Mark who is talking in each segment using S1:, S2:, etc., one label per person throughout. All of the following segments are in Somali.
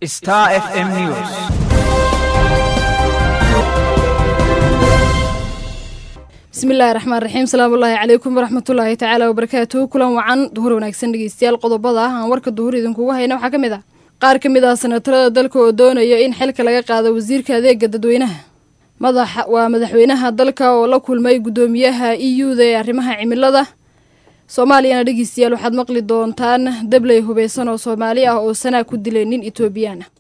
S1: Star FM News.
S2: bismillahi raxmaan raxiim salaamullaahi calaykum waraxmatullaahi tacaala wabarakaatuhu kulan wacan duhur wanaagsan dhegeystayaal qodobada ah aan warka duhur idinkugu hayna waxaa ka mid ah qaar ka mid ah sanatarada dalka oo doonaya in xilka laga qaado wasiirka adeega dadweynaha madaxa waa madaxweynaha dalka oo la kulmay guddoomiyaha e u da ee arrimaha cimilada soomaaliyana dhegeystayaal waxaad maqli doontaan dabley hubeysan oo soomaali ah oo sanaa ku dilay nin etoobiyaan ah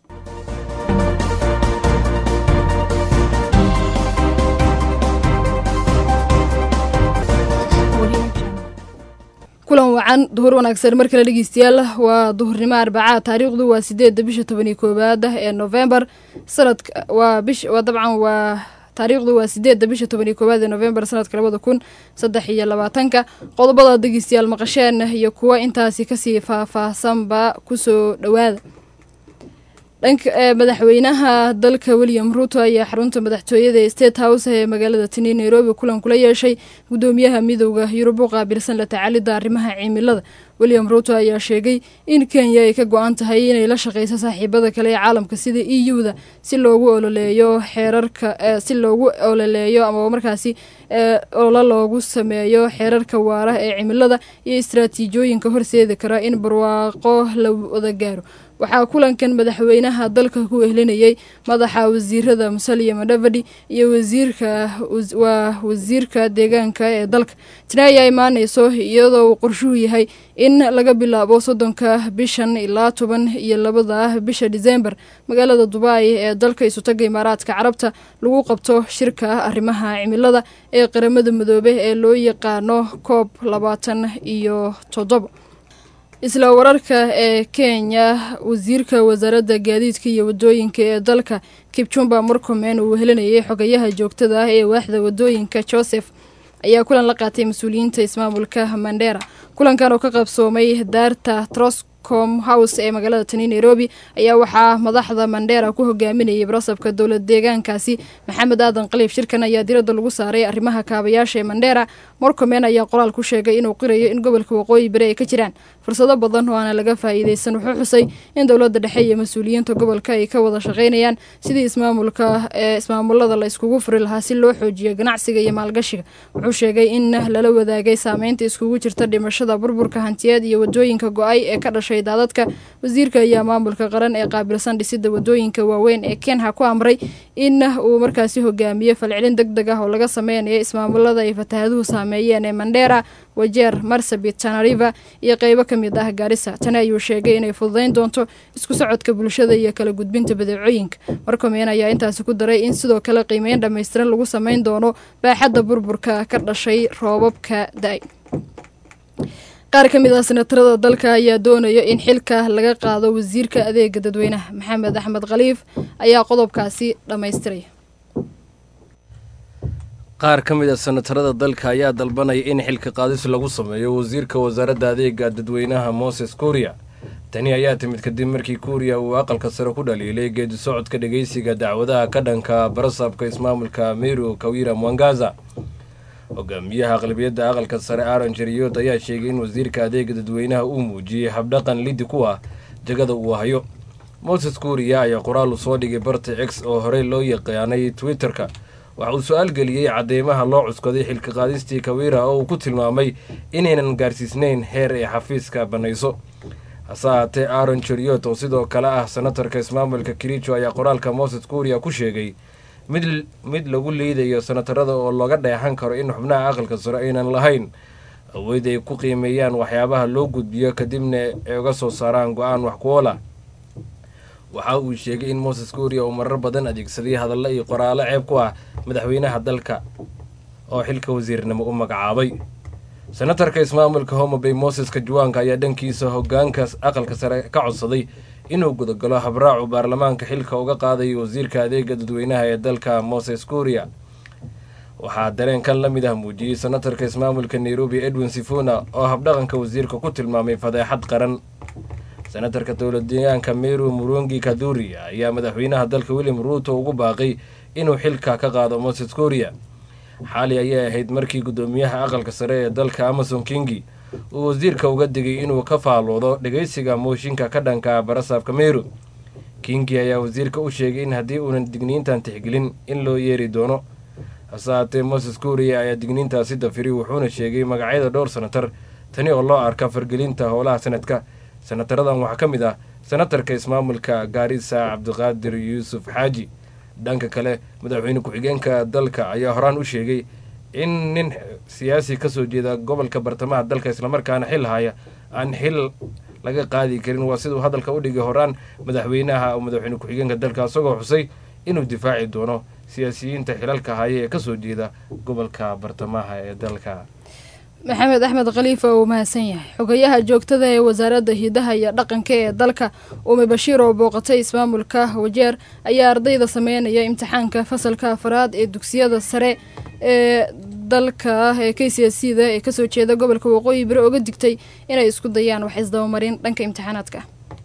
S2: kulan wacan duhur wanaagsan mar kale dhegeystayaal waa duhurnimo arbacaa taariikhdu waa sideedda bisha tobaniyo koowaad ee novembar sanadka waa bish waa dabcan waa taariikhdu waa sideedda bisha tobaniyo koowaad ee novembar sanadka labada kun saddex iyo labaatanka qodobada dhegeystayaal maqasheen iyo kuwa intaasi kasii faahfaahsanba kusoo dhowaada dhanka madaxweynaha dalka william ruuto ayaa xarunta madaxtooyada ee state house ee magaalada tini nairobi kulan kula yeeshay guddoomiyaha midooda yurub u qaabilsan la tacaalidda arrimaha cimilada william ruuto ayaa sheegay in kenya ay ka go-an tahay inay la shaqeyso saaxiibada kale ee caalamka sida e u da si loogu ololeeyo xeerarka si loogu ololeeyo ama markaasi olola loogu sameeyo xeerarka waara ee cimilada iyo istraatiijooyinka horseedi kara in barwaaqo la wada gaaro waxaa kulankan madaxweynaha dalka ku ehlinayay madaxa wasiirada musalia madhavadi iyo wasiirka waa wasiirka deegaanka ee dalka tani ayaa imaaneyso iyadoo uu qorshuhu yahay in laga bilaabo soddonka bishan ilaa toban iyo labada bisha disembar magaalada dubai ee dalka isutaga imaaraadka carabta lagu qabto shirka arrimaha cimilada ee qaramada midoobe ee loo yaqaano koob labaatan iyo toddoba isla wararka ee kenya wasiirka wasaaradda gaadiidka iyo wadooyinka ee dalka kibjumba murkomen uu helinayay xogayaha joogtada ah ee waaxda wadooyinka joseph ayaa kulan la qaatay mas-uuliyiinta ismaamulka mandera kulankan oo ka qabsoomay daarta troscom house ee magaalada tani nairobi ayaa waxaa madaxda mandera ku hogaaminayay barasabka dowlad deegaankaasi maxamed aadan qaliif shirkan ayaa diradda lagu saaray arrimaha kaabayaasha ee mandera morcomen ayaa qoraal ku sheegay inuu qirayo in gobolka waqooyi bari ay ka jiraan fursado badan oo aana laga faa'iideysan wuxuu xusay in dowladda dhexe iyo mas-uuliyiinta gobolka ay ka wada shaqaynayaan sidii ismaamulka ee ismaamulada la iskugu furi lahaa si loo xoojiyo ganacsiga iyo maalgashiga wuxuu sheegay in lala wadaagay saameynta iskugu jirta dhimashada burburka hantiyeed iyo wadooyinka go-ay ee ka dhashay daadadka wasiirka ayaa maamulka qaran ee qaabilsan dhisida wadooyinka waaweyn ee kenha ku amray in uu markaasi hogaamiyo falcelin deg deg ah oo laga sameynayo ismaamulada ay fataahaduhu saameeyeen ee mandera wajeer marsabit tanariva iyo qeybo ka mid ah gaarisa tani ayuu sheegay inay fududeyn doonto isku socodka bulshada iyo kala gudbinta badeecooyinka markomeen ayaa intaasi ku daray in sidoo kale qiimeyn dhammaystiran lagu sameyn doono baaxadda burburka ka dhashay roobabka da-ay qaar ka mid ah sanatarada dalka ayaa doonaya in xilka laga qaado wasiirka adeega dadweynaha maxamed axmed khaliif ayaa qodobkaasi dhammaystiraya
S3: qaar ka mid a sanatarada dalka ayaa dalbanaya in xilka qaadis lagu sameeyo wasiirka wasaaradda adeega dadweynaha moses kuuriya tani ayaa timid kadib markii kuuriya uu aqalka sare ku dhaliilay geedi socodka dhegeysiga dacwadaha ka dhanka barasabka ismaamulka meru kawira mwangaza hogaamiyaha aqlabiyadda aqalka sare aaron jeriyood ayaa sheegay in wasiirka adeega dadweynaha uu muujiyey habdhaqan lidi ku ah jagada uu hayo moses kuuriya ayaa qoraal u soo dhigay barta x oo horey loo yaqaanay twitter-ka waxa uu su-aal geliyey cadeymaha loo cuskaday xilka qaadistii kawira oo uu ku tilmaamay inaynan gaarsiisnayn heer ay xafiiska bannayso hase ahaatee aaron jeriyood oo sidoo kale ah senatarka ismaamulka kirijo ayaa qoraalka moses kuuriya ku sheegay mid mid lagu liidayo sanatarada oo looga dheexan karo in xubnaha aqalka sare aynan lahayn awood ay ku qiimeeyaan waxyaabaha loo gudbiyo kadibna ay uga soo saaraan go-aan wax kuoola waxa uu sheegay in moses kuuriya uu marar badan adeegsaday hadallo iyo qoraalo ceeb ku ah madaxweynaha dalka oo xilka wasiirnimo u magacaabay senatarka ismaamulka homabay moses kajuwaanka ayaa dhankiisa hogaanka aqalka sare ka codsaday inuu gudagalo habraacu baarlamaanka xilka uga qaadayo wasiirka adeega dadweynaha ee dalka moses kuuriya waxaa dareenkan la mid ah muujiyey senatarka ismaamulka nairobi edwin sifuna oo habdhaqanka wasiirka ku tilmaamay fadeexad qaran senatarka dowlad deegaanka meru murungi kaduri ayaa madaxweynaha dalka william ruuto ugu baaqay inuu xilka ka qaado moses kuuriya xaali ayay ahayd markii guddoomiyaha aqalka sare ee dalka amason kingi uu wasiirka uga digay inuu ka faaloodo dhegeysiga mooshinka ka dhanka barasaabka meru kingi ayaa wasiirka u sheegay in haddii uunan digniintan tixgelin in loo yeeri doono hase haatee moses kuuriya ayaa digniintaasi dafiri wuxuuna sheegay magacyada dhowr senatar tani oo loo arka fargelinta howlaha sanadka senataradan waxaa ka mid ah senatarka ismaamulka gaarisa cabdiqaadir yuusuf xaaji dhanka kale madaxweyne ku-xigeenka dalka ayaa horaan u sheegay in nin siyaasi kasoo jeeda gobolka bartamaha dalka islamarkaana xil haya aan xil laga qaadi karin waa siduu hadalka u dhigay horaan madaxweynaha madaxweyne ku-xigeenka dalka isagoo xusay inuu difaaci doono siyaasiyiinta xilalka haya ee kasoo jeeda gobolka bartamaha ee dalka
S2: maxamed axmed khaliifa uu mahadsan yahay xogayaha joogtada ee wasaaradda hidaha iyo dhaqanka ee dalka ume bashiir oo booqatay ismaamulka wajeer ayaa ardayda sameynaya imtixaanka fasalka afaraad ee dugsiyada sare ee dalka ee k c s c da ee kasoo jeeda gobolka waqooyi bari oga digtay inay isku dayaan wax isdabamarin dhanka imtixaanaadka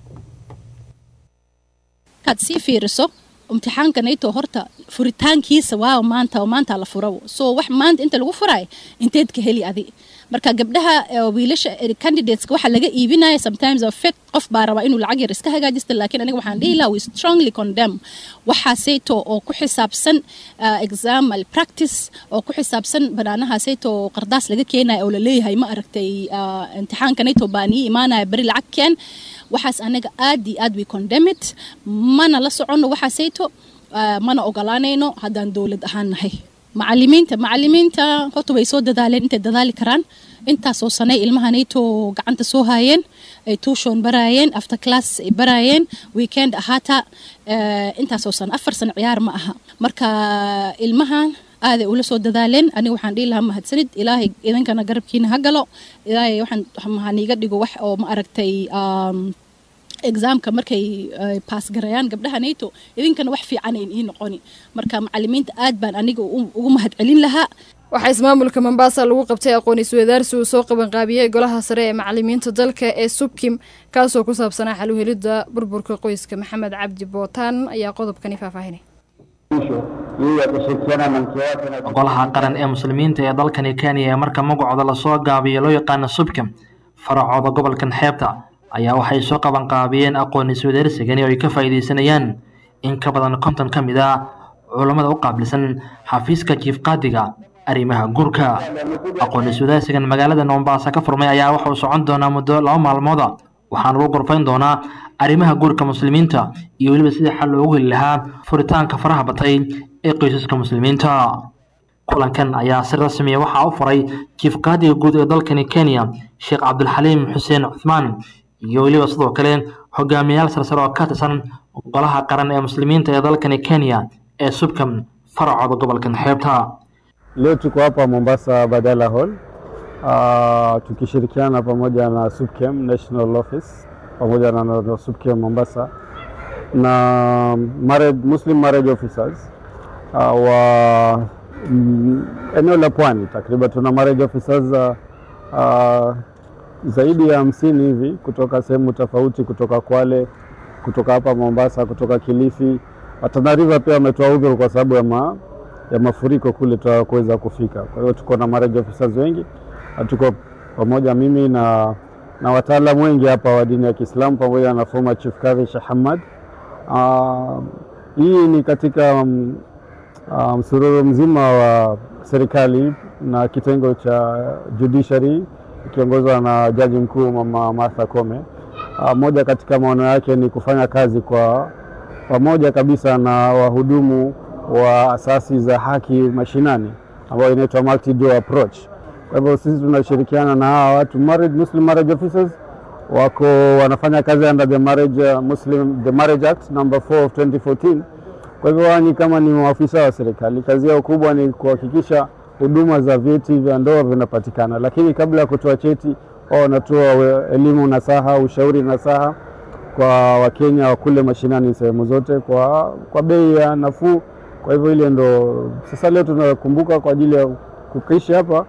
S1: markaad sii fiiriso imtixaankanayto horta furitaankiisa waa maanta oo maanta la furo so wax maanta inta lagu furayo inteed ka heli adi marka gabdhaha wiilasha candidateska waxa laga iibinaya sometimes effect qof baa rabaa inuu lacag yar iska hagaajista laakiin aniga waxaan dhihi lahaa we strongly condemn waxaasayto oo ku xisaabsan exam malpractice oo ku xisaabsan banaanahaasayto qardaas laga keenaya oo laleeyahay ma aragtay imtixaankanayto baa nii imaanaya beri lacag keen waxaas anaga aad iyo aad we condemn it mana la soconno waxaasayto mana ogolaanayno haddaan dowlad ahaan nahay macalimiinta macalimiinta horta way soo dadaaleen intay dadaali karaan intaasoo sanay ilmahanayto gacanta soo haayeen ay tuushoon baraayeen after class ay baraayeen weekend ahaata intaasoo sana afar sano ciyaar ma aha marka ilmahan aaday ula soo dadaaleen aniga waxaan dhihi lahaa mahadsanid ilaahay idankana garabkiina ha galo ilaahay waxaan mahaniiga dhigo wax oo ma aragtay exaamka markay baas garayaan gabdhaha nato idinkana wax fiicanayn ii noqoni marka macalimiinta aad baan aniga ugu mahad celin lahaa
S2: waxaa ismaamulka mombasa lagu qabtay aqoon iswadaarsi uu soo qabanqaabiyey golaha sare ee macalimiinta dalka ee subkim kaasoo ku saabsanaa xaluhelidda burburka qoyska maxamed cabdi bootaan ayaa qodobkani faahfaahinay
S4: golaha qaran ee muslimiinta ee dalkani kenya ee marka magacooda lasoo gaabiyo loo yaqaano subkim faracooda gobolkan xeebta ayaa waxay soo qabanqaabiyeen aqoon iswadaarsigani oo ay ka faa'iidaysanayaan in ka badan konton ka mid ah culammada u qaabilsan xafiiska jiif qaadiga arrimaha guurka aqoon iswadaarsigan magaalada mombasa ka furmay ayaa waxa uu socon doonaa muddo laba maalmooda waxaana lagu gorfayn doonaa arrimaha guurka muslimiinta iyo weliba sidii xal loogu heli lahaa furitaanka faraha batay ee qoysaska muslimiinta kulankan ayaa si rasmiya waxaa u furay jiif qaadiga guud ee dalkani kenya sheekh cabdulxaliim xuseen cuthmaan iyo weliba sidoo kale hogaamiyayaal sarsare oo ka tirsan golaha qaran ee muslimiinta ee dalkani kenya ee subkam faracooda gobolkan xeebta
S5: Leo tuko hapa Mombasa Badala Hall uh, tukishirikiana pamoja na Subkem National Office pamoja na, na Subkem Mombasa na marriage, Muslim marriage officers uh, wa mm, eneo la pwani takriban tuna marriage officers uh, uh, zaidi ya hamsini hivi kutoka sehemu tofauti, kutoka Kwale, kutoka hapa Mombasa, kutoka Kilifi. Tana River pia wametoa udhuru kwa sababu ya, ma, ya mafuriko kule kuweza kufika. Kwa hiyo tuko na marriage officers wengi na tuko pamoja, mimi na, na wataalamu wengi hapa wa dini ya Kiislamu pamoja na former Chief Kadhi Sheikh Hamad. Uh, hii ni katika msururu um, mzima wa serikali na kitengo cha judiciary ikiongozwa na jaji mkuu Mama Martha Koome. Uh, moja katika maono yake ni kufanya kazi kwa pamoja kabisa na wahudumu wa asasi za haki mashinani ambayo inaitwa multi door approach. Kwa hivyo sisi tunashirikiana na hawa watu marriage, Muslim marriage officers wako wanafanya kazi under the marriage, uh, Muslim, the marriage act number 4 of 2014. Kwa hivyo wao ni kama ni maafisa wa serikali, kazi yao kubwa ni kuhakikisha huduma za vyeti vya ndoa vinapatikana, lakini kabla ya kutoa cheti wao wanatoa elimu nasaha, ushauri nasaha kwa Wakenya wa kule mashinani sehemu zote kwa, kwa bei ya nafuu. Kwa hivyo ile ndo sasa leo tunakumbuka kwa ajili ya kukishi hapa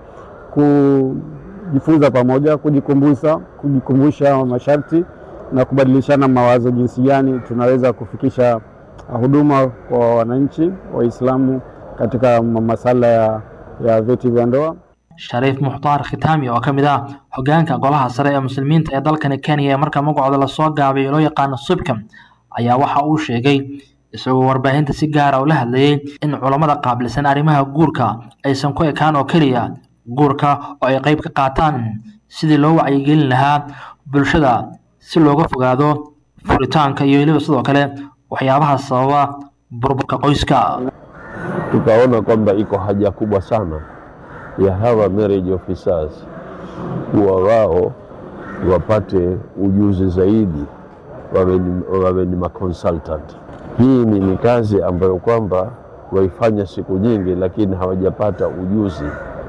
S5: kujifunza pamoja, kujikumbusha, kujikumbusha masharti na kubadilishana mawazo jinsi gani tunaweza kufikisha huduma kwa wananchi Waislamu katika masala ya, ya vyeti vya ndoa.
S4: shariif mukhtaar khitaami oo ka mid ah hogaanka golaha sare ee muslimiinta ee dalkani kenya ee marka magacooda lasoo gaabiyo loo yaqaano subkam ayaa waxa uu sheegay isagoo warbaahinta si gaara ula hadlayay in culammada qaabilsan arrimaha guurka aysan ku ekaan oo keliya guurka oo ay qayb ka qaataan sidii loo wacyigelin lahaa bulshada si looga fogaado furitaanka iyo weliba sidoo kale waxyaabaha sababa burburka qoyska
S6: tukaona kwamba iko haja kubwa sana ya hawa marriage officers kuwa wao wapate ujuzi zaidi, wawe ni, wawe ni maconsultant. Hii ni, ni kazi ambayo kwamba waifanya siku nyingi, lakini hawajapata ujuzi,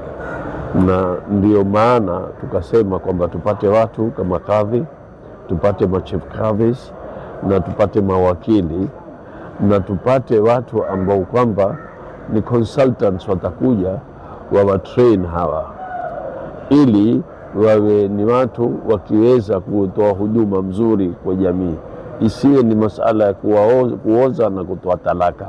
S6: na ndio maana tukasema kwamba tupate watu kama kadhi, tupate machief kadhis na tupate mawakili na tupate watu ambao kwamba ni consultants watakuja wawatrain hawa ili wawe ni watu wakiweza kutoa huduma mzuri kwa jamii, isiwe ni masala ya kuwaoza, kuoza na kutoa talaka,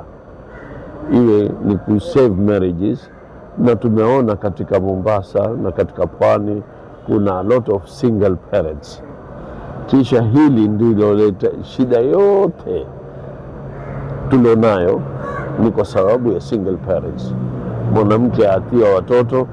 S6: iwe ni ku save marriages. Na tumeona katika Mombasa na katika pwani kuna a lot of single parents, kisha hili ndiloleta shida yote tulionayo ni kwa sababu ya single parents. Mwanamke atia watoto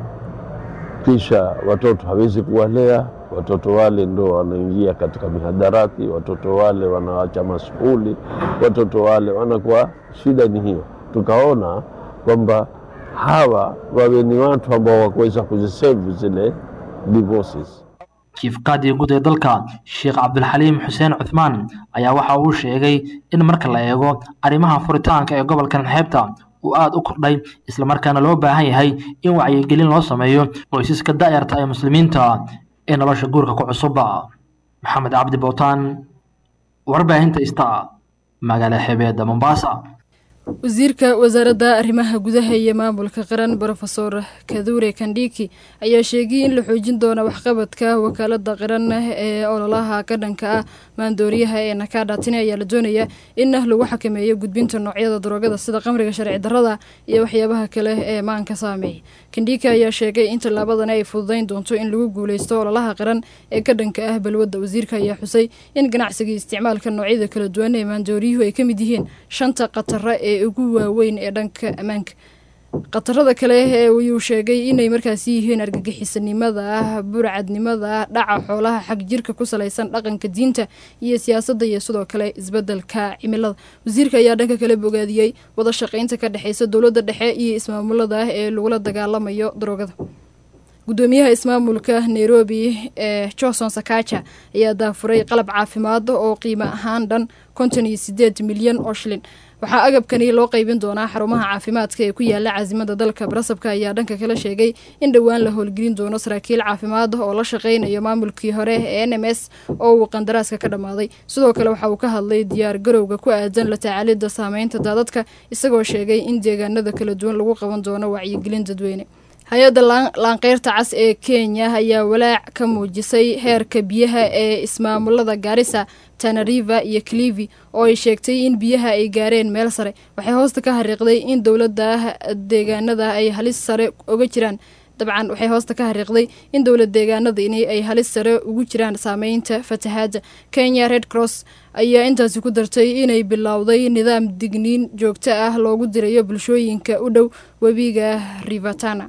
S6: kisha watoto hawezi kuwalea watoto wale, ndo wanaingia katika mihadarati, watoto wale wanawacha mashuli, watoto wale wanakuwa. Shida ni hiyo, tukaona kwamba hawa wawe ni watu ambao wakuweza kuzisave zile divorces.
S4: chief qaadiga guud ee dalka sheekh cabdulxaliim xuseen cuthmaan ayaa waxa uu sheegay in marka la eego arrimaha furitaanka ee gobolkan xeebta uu aada u kordhay islamarkaana loo baahan yahay in wacyigelin loo sameeyo qoysaska da'yarta ee muslimiinta ee nolosha guurka ku cusuba maxamed cabdi bowtaan warbaahinta ista magaala xeebeedda mombasa
S2: wasiirka wasaaradda arrimaha gudaha iyo maamulka qaran brofesor kadure kandhiki ayaa sheegay in la xoojin doono waxqabadka wakaalada qaran ee ololaha ka dhanka ah maandooriyaha ee nakada tini ayaa la doonaya in lagu xakameeyo gudbinta noocyada daroogada sida qamriga sharci darrada iyo waxyaabaha kale ee maanka saameeya kandhiki ayaa sheegay in tallaabadani ay fududeyn doonto in lagu guuleysto ololaha qaran ee ka dhanka ah balwadda wasiirka ayaa xusay in ganacsiga isticmaalka noocyada kala duwan ee maandooriyuhu ay ka mid yihiin shanta khatara ee ugu waaweyn ee dhanka ammaanka khatarada kale ee ayuu sheegay inay markaasi yihiin argagixisanimada ah burcadnimada dhaca xoolaha xag jirka ku salaysan dhaqanka diinta iyo siyaasadda iyo sidoo kale isbedelka cimilada wasiirka ayaa dhanka kale bogaadiyey wada shaqeynta ka dhexeysa dowladda dhexe iyo ismaamulada ah ee lagula dagaalamayo daroogada gudoomiyaha ismaamulka nairobi ee johnson sakaja ayaa daafuray qalab caafimaad oo qiimo ahaan dhan konton iyo sideed milyan oo shilin waxaa agabkani loo qeybin doonaa xarumaha caafimaadka ee ku yaala caasimada dalka barasabka ayaa dhanka kale sheegay in dhowaan la howlgelin doono saraakiil caafimaad oo la shaqeynayo maamulkii hore ee n m s oo uu qandaraaska ka dhammaaday sidoo kale waxa uu ka hadlay diyaar garowga ku aadan la tacaalida saameynta daadadka isagoo sheegay in deegaanada kala duwan lagu qaban doono wacyigelin dadweyne hay-adda laanqeyrta cas ee kenya ayaa walaac ka muujisay heerka biyaha ee ismaamulada gaarisa tanariva iyo clivi oo ay sheegtay in biyaha ay gaareen meel sare waxay hoosta ka xariiqday in dowlada deegaanada ay halis sare uga jiraan dabcan waxay hoosta ka xariiqday in dowlad deegaanada in ay halis sare ugu jiraan saameynta fatahaada kenya red cross ayaa intaasi ku dartay inay bilowday nidaam digniin joogto ah loogu dirayo bulshooyinka u dhow webiga rivatana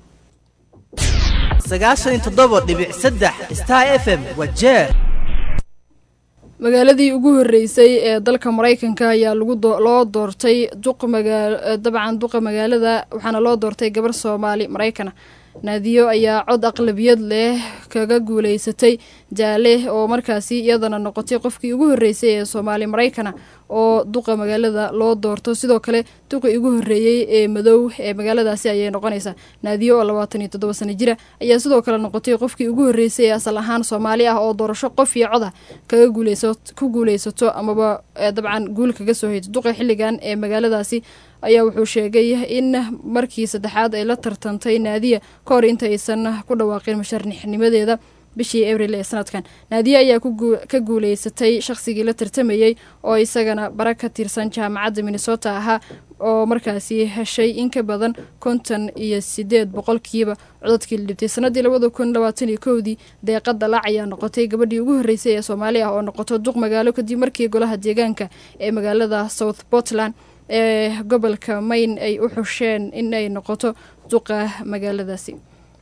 S7: sagaashan iyo toddoba dhibic saddex star f m waa jeer
S2: magaaladii ugu horeysay ee dalka mareykanka ayaa lagu loo doortay duq magaa dabcan duqa magaalada waxaana loo doortay gabar soomaali maraykana naadiyo ayaa cod aqlabiyad leh kaga guuleysatay jaale oo markaasi iyadana noqotay qofkii ugu horeysay ee soomaali maraykana oo duqa magaalada loo doorto sidoo kale duqii ugu horeeyey ee madow ee magaaladaasi ayay noqonaysaa naadiyo oo labaatan iyo toddoba sano jira ayaa sidoo kale noqotay qofkii ugu horeysay ee asal ahaan soomaali ah oo doorasho qof iyo coda kaga guuleysa ku guuleysato amaba dabcan guul kaga soo hayto duqa xilligan ee magaaladaasi ayaa wuxuu sheegay in markii saddexaad ay la tartantay naadiya ka hor inta aysan ku dhawaaqin musharixnimadeeda bishii abril ee sanadkan naadiya ayaa ka guuleysatay shaqsigii la tartamayey oo isagana bara ka tirsan jaamacadda minnesota ahaa oo markaasi heshay in ka badan konton iyo sideed boqolkiiba codadkii la dhibtay sanadii labada kun labaatan iyo kowdii deeqa dalac ayaa noqotay gabadhii ugu horreysay ee soomaali ah oo noqoto duq magaalo kadib markii golaha deegaanka ee magaalada south portland ee gobolka mayn ay u xusheen in ay noqoto duqa magaaladaasi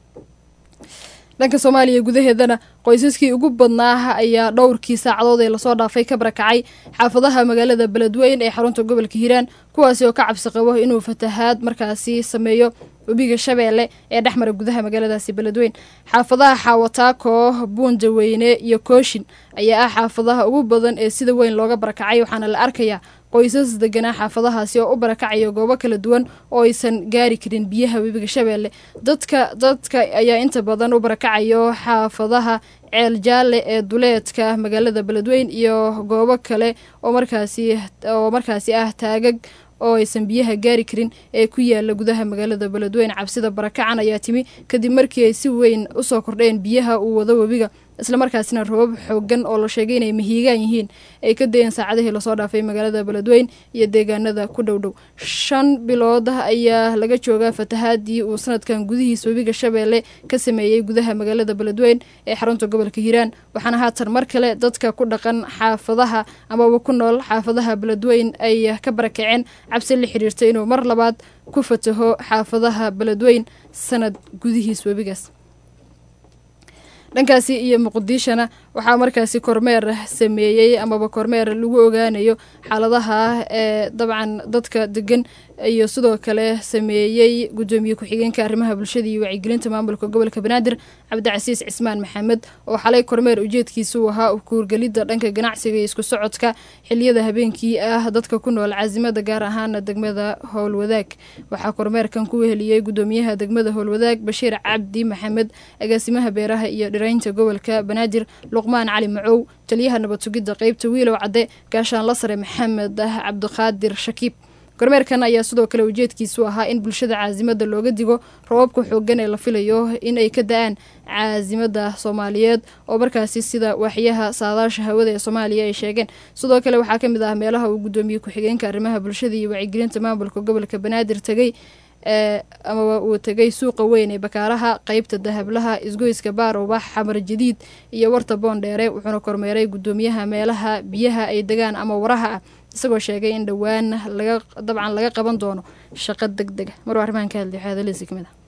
S2: dhanka soomaaliya gudaheedana qoysaskii ugu badnaa ayaa dhowrkii saacadood ee lasoo dhaafay ka barakacay xaafadaha magaalada beledweyn ee xarunta gobolka hiiraan kuwaasi oo ka cabsi qabo inuu fatahaad markaasi sameeyo webiga shabeelle ee dhexmara gudaha magaaladaasi beledweyn xaafadaha xaawataako buundaweyne iyo kooshin ayaa ah xaafadaha ugu badan ee sida weyn looga barakacay waxaana la arkayaa qoysas deganaa xaafadahaasi oo u barakacaya goobo kala duwan oo aysan gaari karin biyaha webiga shabeelle dadka dadka ayaa inta badan u barakacayo xaafadaha ceel jaalle ee duleedka magaalada beledweyn iyo goobo kale oo markaasi oo markaasi ah taagag oo aysan biyaha gaari karin ee ku yaala gudaha magaalada beledweyn cabsida barakacan ayaa timi kadib markii ay si weyn usoo kordheen biyaha uu wado webiga islamarkaasina roobab xoogan oo la sheegay inay mahiigaan yihiin ay ka dayeen saacadihii lasoo dhaafay magaalada beledweyn iyo deegaanada ku dhowdhow shan bilood ayaa laga joogaa fatahaadii uu sanadkan gudihiis webiga shabeelle ka sameeyey gudaha magaalada beledweyn ee xarunta gobolka hiiraan waxaana haatan mar kale dadka ku dhaqan xaafadaha amaba ku nool xaafadaha beledweyn ay ka barakaceen cabsi la xiriirta inuu mar labaad ku fataho xaafadaha beledweyn sanad gudihiis webigaas dhankaasi iyo muqdishona waxaa markaasi kormeer sameeyey amaba kormeer lagu ogaanayo xaaladaha ee dabcan dadka degan iyo sidoo kale sameeyey gudoomiye ku-xigeenka arrimaha bulshada iyo wacyigelinta maamulka gobolka banaadir cabdicasiis cismaan maxamed oo xalay kormeer ujeedkiisuu ahaa kuurgelidda dhanka ganacsiga iyo isku socodka xiliyada habeenkii ah dadka ku nool caasimada gaar ahaana degmada howlwadaag waxaa kormeerkan ku weheliyey gudoomiyaha degmada howlwadaag bashiir cabdi maxamed agaasimaha beeraha iyo dhiraynta gobolka banaadir luqmaan cali macow taliyaha nabad sugidda qeybta wiilow cadde gaashaanla sare maxamed cabdiqaadir shakiib kormeerkan ayaa sidoo kale ujeedkiisu ahaa in bulshada caasimada looga digo roobabka xoogan ee la filayo in ay ka da-aan caasimada soomaaliyeed oo markaasi sida waaxyaha saadaasha hawada ee soomaaliya ay sheegeen sidoo kale waxaa kamid ah meelaha uu gudoomiye ku-xigeenka arrimaha bulshada iyo wacyigelinta maamulka gobolka banaadir tegey ee amaba uu tegay suuqa weyn ee bakaaraha qeybta dahablaha isgoyska baarobax xamar jadiid iyo warta boondheere wuxuuna kormeeray gudoomiyaha meelaha biyaha ay degaan ama waraha ah isagoo sheegay in dhowaan laga dabcan laga qaban doono shaqo deg dega maruu arrimahan ka hadlay waxaadaleysi kamid ah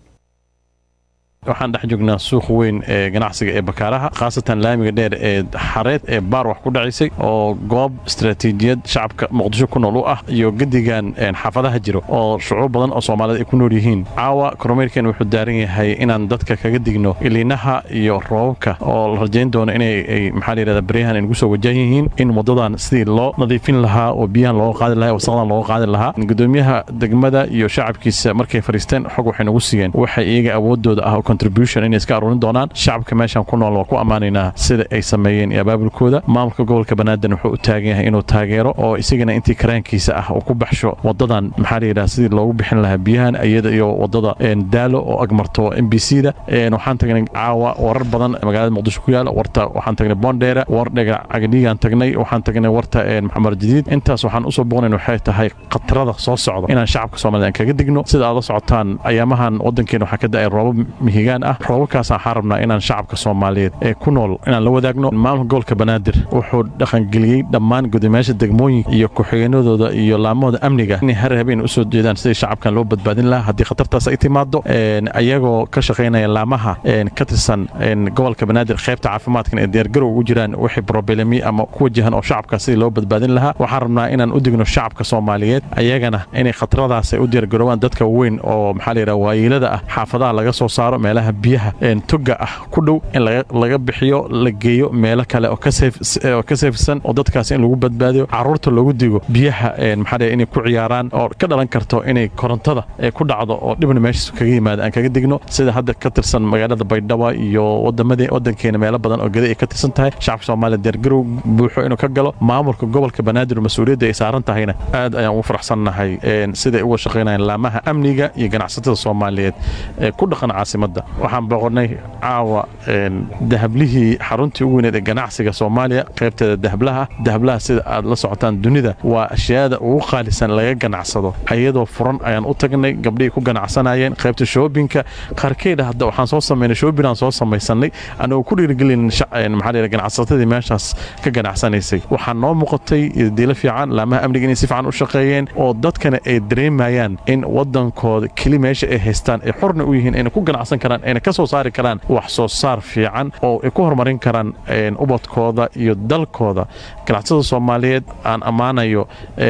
S8: waxaan dhex joognaa suuq weyn ee ganacsiga ee bakaaraha khaasatan laamiga dheer ee xareed ee baar wax ku dhacisay oo goob istaraatiijiyad shacabka muqdisho ku nool u ah iyo gedigan xaafadaha jiro oo shucuub badan oo soomaaliyed ay ku nool yihiin caawa kormeerkeen wuxuu daaran yahay inaan dadka kaga digno iliinaha iyo roobabka oo la rajayn doono inay maxaa la yidhahda baryahan ay nagu soo wajahan yihiin in waddadan sidii loo nadiifin lahaa oo biyahan looga qaadi lahaa wasaqdan looga qaadi lahaa gudoomiyaha degmada iyo shacabkiisa markay fariisteen xog waxay nagu siiyeen waxay iyaga awoodooda ah contribution inay iska aruurin doonaan shacabka meeshan ku nool waa ku ammaanaynaa sida ay sameeyeen iyo abaabulkooda maamulka gobolka banaadan wuxuu u taagan yahay inuu taageero oo isagana intii karaankiisa ah uu ku baxsho wadadan maxaa layidhaha sidii loogu bixin lahaa biyahan iyada iyo wadada daalo oo agmarto m b c da waxaan tagnay caawa warar badan magaalada muqdisho ku yaala warta waxaan tagnay bondheere war dhega cagadhiigaan tagnay waxaan tagnay warta maxamed jadiid intaas waxaan usoo boqnayn waxay tahay khatarada soo socda inaan shacabka soomaaliyed aan kaga digno sida aad la socotaan ayaamahan wadankeena waxaa ka da-ay roobab mihigaan ah roobabkaas waxaan rabnaa inaan shacabka soomaaliyeed ee ku nool inaan la wadaagno maamulka gobolka banaadir wuxuu dhaqangeliyey dhammaan guddoomiyaasha degmooyinka iyo ku-xigeenadooda iyo laamahooda amniga inay har habeen usoo jeedaan sidai shacabkan loo badbaadin lahaa haddii khatartaas ay timaado ayagoo ka shaqaynaya laamaha ka tirsan gobolka banaadir qaybta caafimaadkan ee diyaargarow ugu jiraan wixii problemi ama ku wajahan oo shacabka sidii loo badbaadin lahaa waxaan rabnaa inaan u digno shacabka soomaaliyeed ayagana inay khataradaas ay u diyaargaroobaan dadka weyn oo maxaa la yidhaha waayiilada ah xaafadaha laga soo saaro meelaha biyaha toga ah ku dhow in laga bixiyo la geeyo meelo kale oo ka seefsan oo dadkaas in lagu badbaadiyo caruurta loogu digo biyaha maxaa inay ku ciyaaraan oo ka dhalan karto inay korontada ku dhacdo oo dhibna meeshaas kaga yimaada aan kaga digno sida hadda ka tirsan magaalada baydhabo iyo wadamadii wadankeena meelo badan oo geda ay ka tirsan tahay shacabka soomaaliya diyaargarow buuxo inuu ka galo maamulka gobolka banaadir mas-uuliyadda ay saaran tahayna aad ayaan ugu faraxsannahay siday uga shaqaynayaan laamaha amniga iyo ganacsatada soomaaliyeed ee ku dhaqan caasimada caasimadda waxaan boqonnay caawa dahablihii xaruntii ugu weyneed ee ganacsiga soomaaliya qaybteeda dahablaha dahablaha sida aad la socotaan dunida waa ashyaada ugu qaalisan laga ganacsado ayadoo furan ayaan u tagnay gabdhihii ku ganacsanayeen qaybta shoobinka qaarkeeda hadda waxaan soo samaynay shoobinaan soo samaysanay anagoo ku dhiirigelin maxaa ganacsatadii meeshaas ka ganacsanaysay waxaa noo muuqatay diilo fiican laamaha amniga inay si fiican u shaqeeyeen oo dadkana ay dareemayaan in wadankooda keli meesha ay haystaan ay xorna u yihiin ayna ku ganacsan karaan ayna ka soo saari karaan wax soo saar fiican oo ay ku horumarin karaan ubadkooda iyo dalkooda ganacsatada soomaaliyeed aan ammaanayo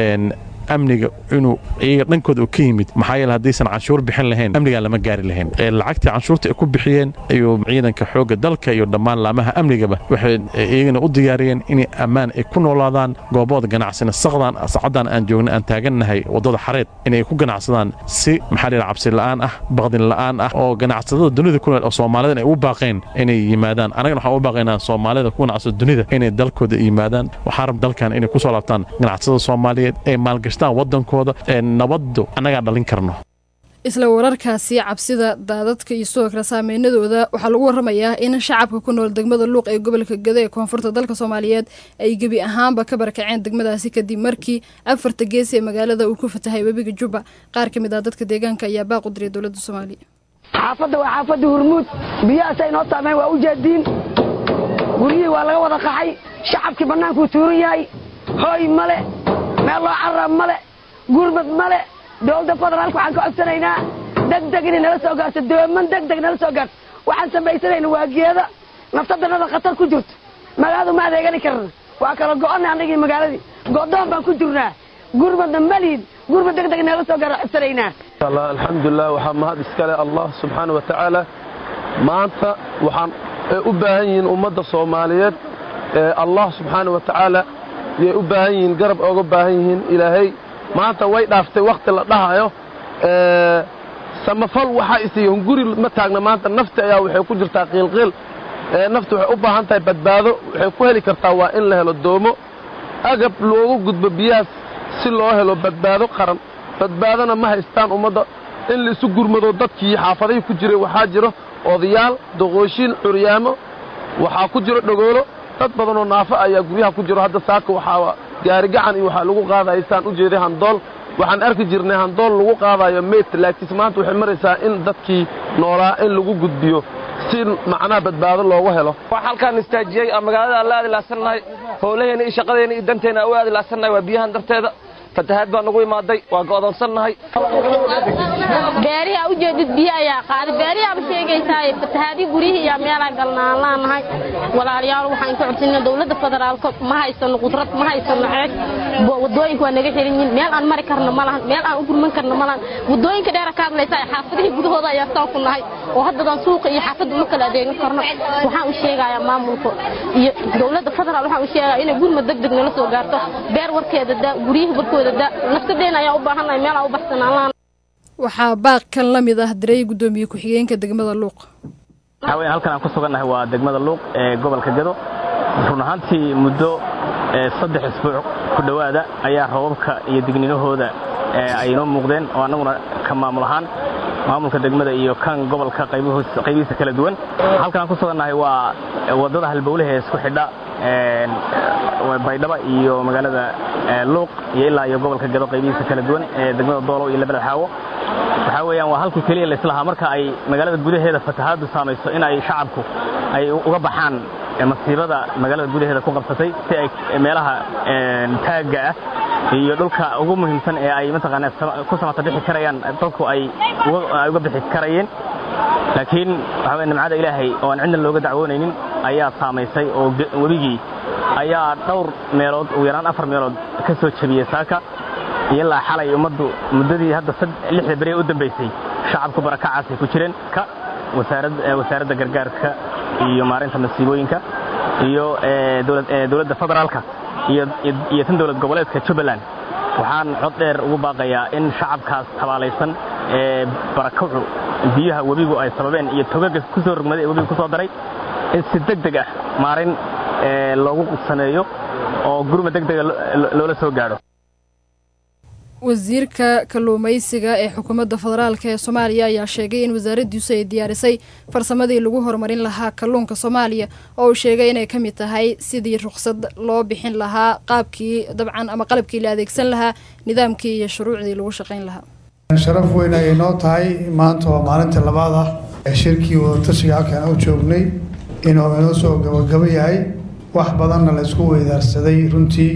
S8: amniga inuu iyaga dhankooda uu ka yimid maxaa yeele haddaysan canshuur bixin lahayn amnigaan lama gaari lahayn lacagtii canshuurta ay ku bixiyeen ayuu ciidanka xoogga dalka iyo dhammaan laamaha amnigaba waxay iyagana u diyaariyeen inay ammaan ay ku noolaadaan goobooda ganacsina saqdan sacaddan aan joogna aan taagannahay waddada xareed inay ku ganacsadaan si maxaa dhihi cabsi la'aan ah baqdin la'aan ah oo ganacsatada dunida ku nool oo soomaalida ay u baaqeen inay yimaadaan annagana waxaan u baaqaynaa soomaalida ku ganacsada dunida inay dalkooda yimaadaan waxaa rab dalkan inay ku soo laabtaan ganacsatada soomaaliyeed ee maalgash wadankooda nabaddu annagaa dhalin karno
S2: isla wararkaasi cabsida daadadka iyo sidoo kale saameynadooda waxaa lagu waramayaa in shacabka ku nool degmada luuq ee gobolka gado ee koonfurta dalka soomaaliyeed ay gebi ahaanba ka barakaceen degmadaasi kadib markii afarta geesi ee magaalada uu ku fatahay webiga jubba qaar ka mid ah dadka deegaanka ayaa baaq u diray dowladda soomaaliya
S9: xaafadda waa xaafadda hurmuud biyahaas ay noo saameen waa u jeediin guryihii waa laga wada qaxay shacabkii bannaankuu tuuran yahay hooy male meel loo carab male gurmad male dowladda federaalka waxaan ka codsanaynaa degdeg inay nala soo gaarto dooman degdeg nala soo gaarto waxaan samaysanayna waa geeda naftadanada khatar ku jirto magaaladu ma adeegani karna waa kala go'onnay annagii magaaladii go'doon baan ku jirnaa gurmadna malihin gurmad degdeg nala soo gaaro codsanaynaa
S10: alxamdulilah waxaa mahad iskale allah subxaana wa tacaala maanta waxaan u baahan yihiin ummadda soomaaliyeed allah subxaana wa tacaala yay u baahan yihiin garab ooga baahan yihiin ilaahay maanta way dhaaftay wakhti la dhahayo samafal waxaa isiiyan guri ma taagna maanta nafti ayaa waxay ku jirtaa qiilqiil nafti waxay u baahan tahay badbaado waxay ku heli kartaa waa in la helo doomo agab loogu gudbo biyahaas si loo helo badbaado qaran badbaadona ma haystaan ummadda in laisu gurmado dadkii xaafadahii ku jiray waxaa jiro odayaal doqooshiin curyaamo waxaa ku jiro dhogoolo dad badanoo naafo ayaa guryaha ku jiro hadda saaka waxaa gaarigacan iyo waxaa lagu qaadaya saan u jeeday handool waxaan arki jirnay handool lagu qaadayo meyd laakiinse maanta waxay maraysaa in dadkii noolaa in lagu gudbiyo si macnaha badbaado loogu helo
S11: waxaa halkaan istaajiyey aan magaalada aan la aadi laadsannahay howlaheena iyo shaqadeena iyo danteena aan u aadi laadsannahay waa biyahan darteeda fatahaad baa nagu imaaday waa go'doonsannahay
S12: beerihi ujeedid biyo ayaa qaaday beerihiaba sheegaysaa fatahaadii gurihii iyo meelaa galnaan laanahay walaalayaal waxaan ka codsanaa dowladda federaalka ma haysano qudrad ma haysano ceeg wadooyinka waa naga xiran yihiin meel aan mari karno ma lahan meel aan u gurman karno ma lahan wadooyinka dheera ka hadlaysaa xaafadihii gudahooda ayaa saan ku nahay oo haddadaan suuqa iyo xaafadda uma kala adeegan karno waxaan u sheegayaa maamulka iyo dowladda federaal waxaan u sheegayaa inay gurmad deg deg nala soo gaarto beer warkeeda da guryihii warkooda da nafsadeena ayaa u baahannahay meel aan u baxsanaan lahan
S2: waxaa baaq kan la mid ah diray guddoomiye ku-xigeenka degmada luuq
S13: waxaa weya halkan aan ku sugannahay waa degmada luuq ee gobolka gado run ahaantii muddo saddex isbuuc ku dhowaada ayaa rababka iyo digninahooda ay inoo muuqdeen oo annaguna ka maamul ahaan maamulka degmada iyo kan gobolka qaybihiisa kala duwan halkan aan ku sugannahay waa waddada halbowlaha ee isku xidha baydhaba iyo magaalada luuq iyo ilaa iyo gobolka gado qaybihiisa kala duwan ee degmada doolow iyo labada xaawo waxaa weeyaan waa halkii keliya laislahaa marka ay magaalada gudaheeda fatahaaddu saamayso in ay shacabku ay uga baxaan masiibada magaalada gudaheeda ku qabsatay si ay meelaha taagga ah iyo dhulka ugu muhiimsan ee ay mataqaanaa ku samata bixi karayaan dadku ay uga bixi karayeen laakiin waxaa weye nimcada ilaahay oo aan cidna looga dacwoonaynin ayaa saamaysay oo webigii ayaa dhowr meelood ugu yaraan afar meelood ka soo jebiyey saaka iyo ilaa xalay ummaddu muddadii hadda lixda beri u dambaysay shacabku barakacaasay ku jireen ka wasaaradda gargaarka iyo maarinta masiibooyinka iyo dowladda federaalka iyo tan dowlad goboleedka jubbaland waxaan cod dheer ugu baaqayaa in shacabkaas tabaalaysan ee barakacu biyaha webigu ay sababeen iyo togaga ku soo rogmaday ee webigu ku soo daray in si deg deg ah maarin loogu sameeyo oo gurma deg dega loola soo gaadho
S2: wasiirka kalluumeysiga ee xukuumadda federaalk ee soomaaliya ayaa sheegay in wasaaraddiisu ay diyaarisay farsamadii lagu horumarin lahaa kalluunka soomaaliya oo uu sheegay inay ka mid tahay sidii ruqsad loo bixin lahaa qaabkii dabcan ama qalabkii la adeegsan lahaa nidaamkii iyo shuruucdii lagu shaqayn lahaa
S14: sharaf weyn ayay noo tahay maanta waa maalinta labaad ah ee shirkii wadatashiga halkaan u joognay inuu inoo soo gabagabo yahay wax badanna la isku weydaarsaday runtii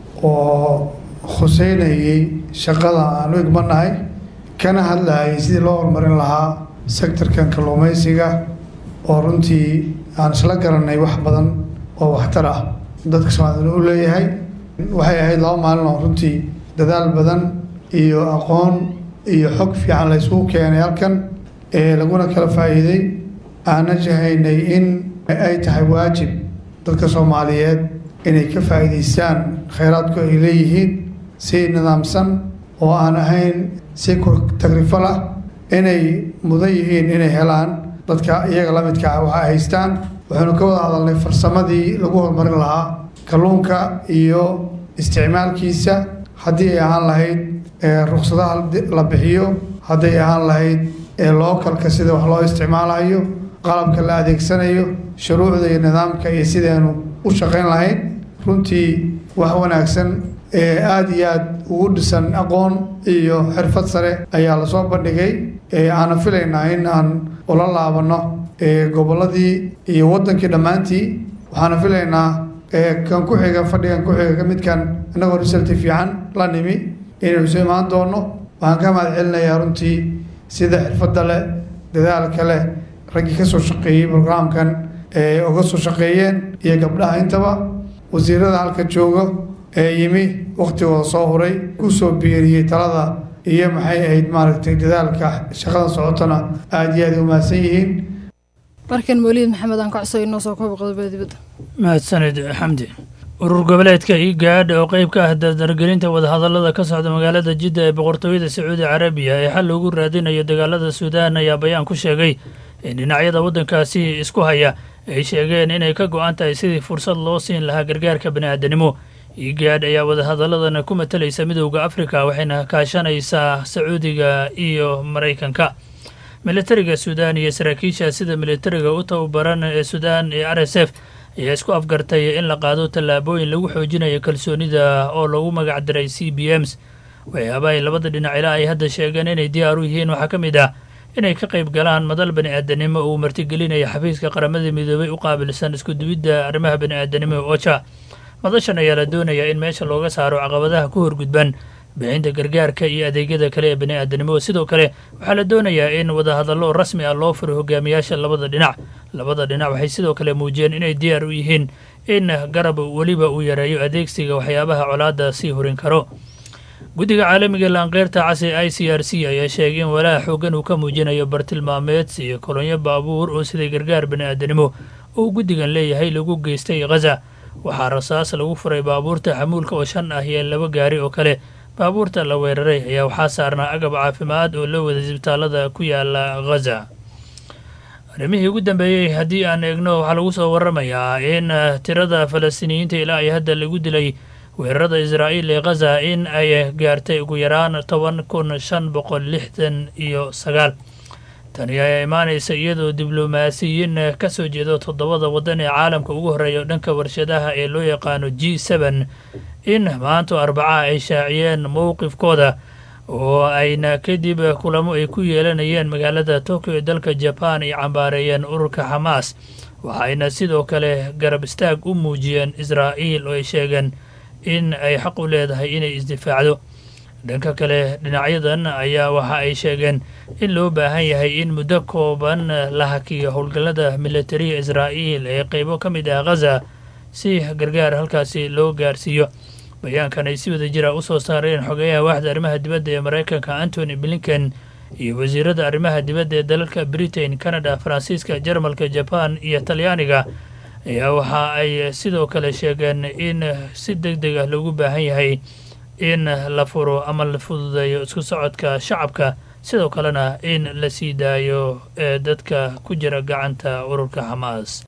S14: oo khuseynayay shaqada aan u igmanahay kana hadlahayay sidii loo horumarin lahaa sektorkan kalluumaysiga oo runtii aan isla garanay wax badan oo waxtar ah dadka soomaalida u leeyahay waxay ahayd laba maalin oo runtii dadaal badan iyo aqoon iyo xog fiican la isugu keenay halkan ee laguna kala faa'iiday aana jahaynay in ay tahay waajib dadka soomaaliyeed inay ka faa'iidaystaan khayraadku ay leeyihiin si nidaamsan oo aan ahayn si tagrifal ah inay mudan yihiin inay helaan dadka iyaga la midka ah waxa ay haystaan waxaanu ka wada hadalnay farsamadii lagu horumarin lahaa kalluunka iyo isticmaalkiisa haddii ay ahaan lahayd ruksadaha la bixiyo hadday ahaan lahayd lookalka sida wax loo isticmaalayo qalabka la adeegsanayo shuruucda iyo nidaamka iyo sideenu u shaqayn lahayn runtii wax wanaagsan ee aada iyo aada ugu dhisan aqoon iyo xirfad sare ayaa lasoo bandhigay aana filaynaa in aan ula laabanno gobolladii iyo waddankii dhammaantii waxaana filaynaa kan ku xiga fadhigan ku xiga midkan innagoo risalti fiican la nimi inaynu soo imaan doonno waxaan ka mahad celinayaa runtii sida xirfadda leh dadaalka leh raggii ka soo shaqeeyey brograamkan ee uga soo shaqeeyeen iyo gabdhaha intaba wasiirada halka jooga ee yimi wakhtigooda soo huray ku soo biiriyey talada iyo maxay ahayd maaragtay dadaalka shaqada socotona aada iyo aada u mahadsan yihiin
S2: markan mawliid maxamed aan ka codso inoo soo kooba qodobada dibadda
S15: mahadsanid xamdi urur goboleedka igaadh oo qeyb ka ah dardargelinta wadahadallada ka socda magaalada jidda ee boqortooyada sacuudi carabiya ee xal loogu raadinayo dagaalada suudaan ayaa bayaan ku sheegay in dhinacyada waddankaasi isku haya ay sheegeen inay ka go-an tahay sidii fursad loo siin lahaa gargaarka bani'aadanimo igaadh ayaa wadahadalladan ku matalaysa midowda afrika waxayna kaashanaysaa sacuudiga iyo maraykanka militariga suudaan iyo saraakiisha sida militariga u tababaran ee suudaan ee r s f ayaa isku afgartay in la qaado tallaabooyin lagu xoojinayo kalsoonida oo lagu magac diray c b ms waxyaaba ay labada dhinac ilaa ay hadda sheegeen inay diyaar u yihiin waxaa ka mid ah inay ka qayb galaan madal bani'aadanimo uu martigelinaya xafiiska qaramada midoobay u qaabilsan iskuduwidda arrimaha bani'aadanimo ee oja madashan ayaa la doonayaa in meesha looga saaro caqabadaha ku horgudban bixinta gargaarka iyo adeegyada kale ee bani'aadanimo sidoo kale waxaa la doonayaa in wadahadallo rasmi ah loo furo hogaamiyaasha labada dhinac labada dhinac waxay sidoo kale muujiyeen inay diyaar u yihiin in garab weliba uu yareeyo adeegsiga waxyaabaha colaadda sii horin karo guddiga caalamiga laanqeyrta casi i c r c ayaa sheegay in walaaha xoogan uu ka muujinayo bartilmaameedsi iyo kolonyo baabuur oo siday gargaar bani'aadanimo oo guddigan leeyahay lagu geystay khaza waxaa rasaas lagu furay baabuurta xamuulka oo shan ah iyo laba gaari oo kale baabuurta la weeraray ayaa waxaa saarnaa agab caafimaad oo la wada isbitaalada ku yaala khaza arrimihii ugu dambeeyey haddii aan eegno waxaa lagu soo waramayaa in tirada falastiiniyiinta ilaa ay hadda lagu dilay weerarada israa'iil ee khaza in ay gaartay ugu yaraan toban kun shan boqol lixdan iyo sagaal tani ayaa imaanaysa iyadoo diblomaasiyiin ka soo jeedo toddobada waddan ee caalamka ugu horreeya dhanka warshadaha ee loo yaqaano g seben in maanto arbaca ay shaaciyeen mowqifkooda oo ayna kadib kulamo ay ku yeelanayeen magaalada tokyo ee dalka jaban ay cambaareeyeen ururka xamaas waxayna sidoo kale garab istaag u muujiyeen israa'iil oo ay sheegeen in ay xaq u leedahay inay isdifaacdo dhanka kale dhinacyadan ayaa waxa ay sheegeen in loo baahan yahay in muddo kooban la hakiyo howlgallada militariga israa'iil ee qeybo ka mid ah khaza si gargaar halkaasi loo gaarsiiyo bayaankan ay si wada jira u soo saareen xogeyaha waaxda arrimaha dibadda ee maraykanka antony blinken iyo wasiirada arrimaha dibadda ee dalalka britain canada faransiiska jarmalka jaban iyo talyaaniga ayaa waxa ay sidoo kale sheegeen in si deg deg ah loogu baahan yahay in la furo ama la fududeeyo isku socodka shacabka sidoo kalena in la sii daayo ee dadka ku jira gacanta ururka xamaas